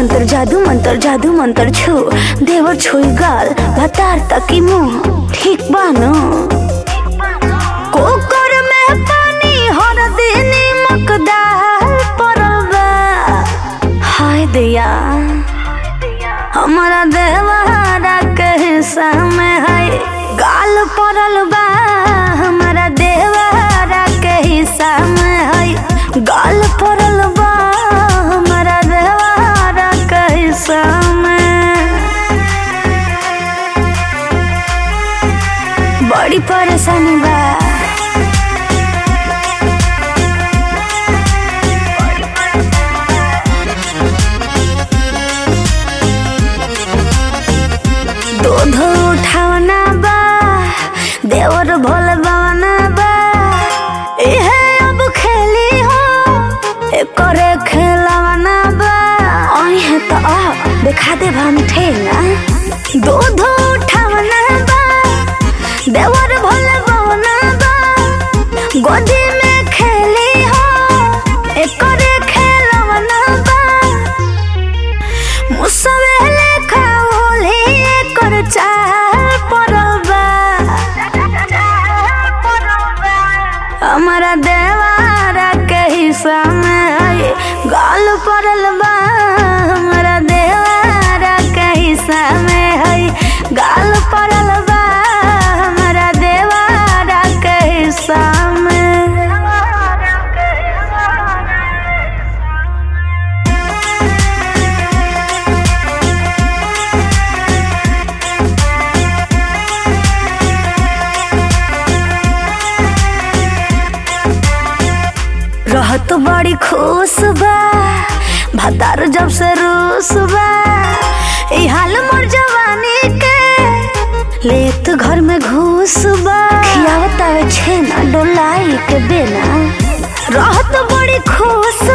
मंतर जादू मंतर जादू मंतर छू देवर छुई गाल भतार तकी मुंह ठीक बानो कोकर में पानी हर दिन मकदार परल बा हाय दिया हमारा देवारा के हिस्सा में है गाल पड़ल बा हमारा देवारा के हिस्सा में है गाल पड़ल बा हमारा देवारा के हिस्सा में बड़ी परेशानी बा दूध उठावना बा देवर भोल बवना बा इहे अब खेली हो एकरे खेलवना बा अहे त आ देखा दे हम ठेंगा दूध उठावना बा देवर भोल बवना बा गोदी में खेली हो एकरे खेलवना बा मुसवे लेखा होले कर चाल परबा हमारा देवारा के हिस्सा में है गाल पड़ल बा हमारा देवारा के हिस्सा में है गाल पड़ल बा हमारा देवारा के हिस्सा में रहत बड़ी खुश बा भतार जब से रूस बा ई हाल मोर जवानी के लेत घर में घूस बा खियावत आवे छेना डोलाई के बेना रहत बड़ी खुश